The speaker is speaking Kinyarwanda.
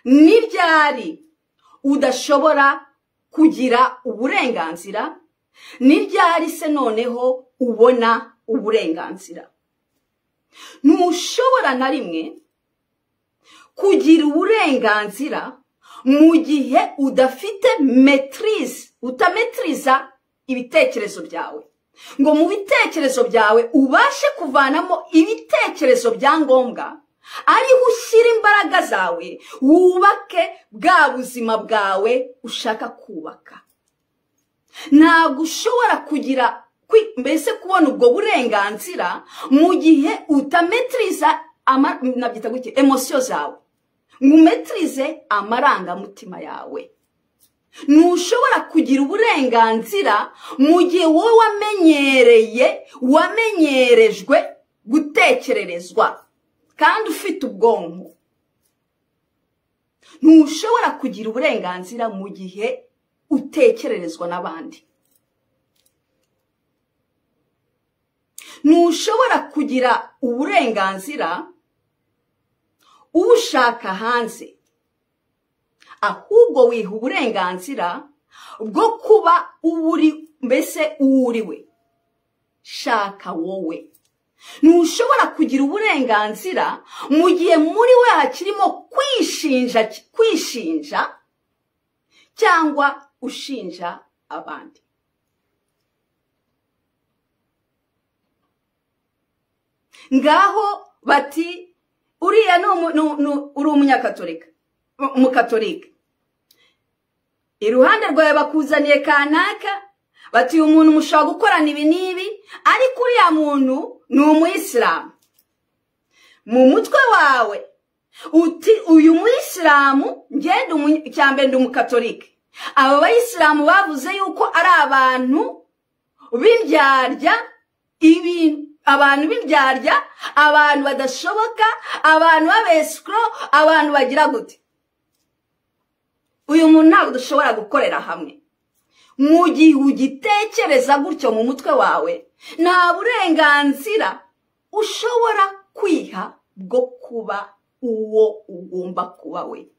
ni ryari udashobora kugira uburenganzira ni ryari se noneho ubona uburenganzira ntushobora na rimwe kugira uburenganzira mu gihe udafite metirize utametiriza ibitekerezo byawe ngo mu bitekerezo byawe ubashe kuvanamo ibitekerezo bya ngombwa ariho ushyira imbaraga zawe wubake bwa buzima bwawe ushaka kubaka ntabwo ushobora kugira mbese kubona ubwo burenganzira mu gihe utametiriza nabyita gutya emosiyo zawe ngo umetirize amarangamutima yawe ntushobora kugira uburenganzira mu gihe wowe wamenyereye wamenyerejwe gutekererezwa kandi ufite ubwonko ntushobora kugira uburenganzira mu gihe utekererezwa n'abandi ntushobora kugira uburenganzira ubushaka hanze ahubwo wiha uburenganzira bwo kuba uburi mbese uwuriwe shaka wowe ntushobora kugira uburenganzira mu gihe muri we hakirimo kwishinja kwishinja cyangwa ushinja abandi ngaho bati uriya uri umunyakatorika umukatorika iruhande rwawe bakuzaniye kanaka bati uyu muntu mushobora gukorana ibi n'ibi ariko uriya muntu ni umuyisilamu mu mutwe wawe uti uyu muyisilamu cyangwa ndi umukatolike aba bayisilamu bavuze yuko ari abantu b'indyarya abantu b'indyarya abantu badashoboka abantu b'abesikoro abantu bagira gute uyu muntu ntabwo dushobora gukorera hamwe mu gihe ugitekereza gutyo mu mutwe wawe nta burenganzira ushobora kwiha bwo kuba uwo ugomba kuba we